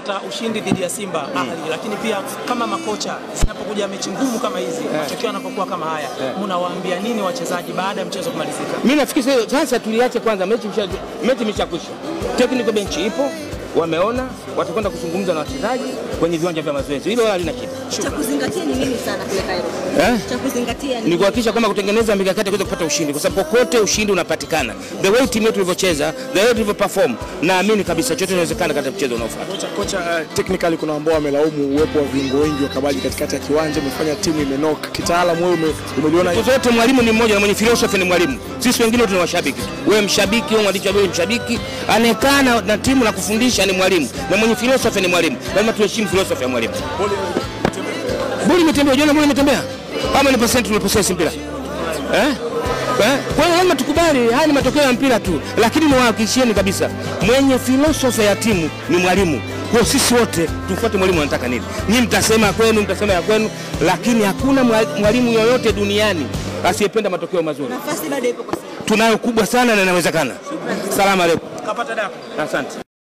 kupata ushindi dhidi ya Simba Ahli, lakini pia kama makocha, zinapokuja mechi ngumu kama hizi, matokeo yanapokuwa kama haya, mnawaambia nini wachezaji baada ya mchezo kumalizika? Mimi nafikiri sasa- sasa tuliache kwanza mechi imesha- mechi imeshakwisha. Technical bench ipo, wameona watakwenda kuzungumza na wachezaji kwenye viwanja vya mazoezi. Hilo wala halina shida. Cha kuzingatia ni nini sana kule Cairo? Eh? Cha kuzingatia ni ni kuhakikisha kwamba kutengeneza mikakati ya kuweza kupata ushindi, kwa sababu kokote ushindi unapatikana. The way timu yetu ilivyocheza, the way tulivyo perform, naamini kabisa chochote inawezekana katika mchezo unaofuata. Kocha, kocha uh, technically kuna ambao wamelaumu uwepo wa viungo wengi wa kabaji katikati ya kiwanja, umefanya timu imenoka. Kitaalamu wewe ume, umeliona Siku zote mwalimu ni mmoja na mwenye philosophy ni mwalimu. Sisi wengine wote ni washabiki. Wewe mshabiki, wewe mwandishi wa habari mshabiki, anayekaa na, na timu na kufundisha ni mwalimu na mwenye philosophy ni mwalimu. Lazima tuheshimu philosophy ya mwalimu. Boli imetembea, unaona boli imetembea. Kama ni percent tuliposesi mpira. Eh? Eh? Kwa hiyo lazima tukubali haya ni matokeo ya mpira tu, lakini niwahakikishieni kabisa mwenye philosophy ya timu ni mwalimu. Kwa hiyo sisi wote tufuate mwalimu anataka nini. Nyinyi mtasema ya kwenu, mtasema ya kwenu, lakini hakuna mwa- mwalimu yoyote duniani asiyependa matokeo mazuri. nafasi bado ipo kwa Simba. Tunayo kubwa sana na inawezekana. Salamu aleikum. Kapata dako. Asante.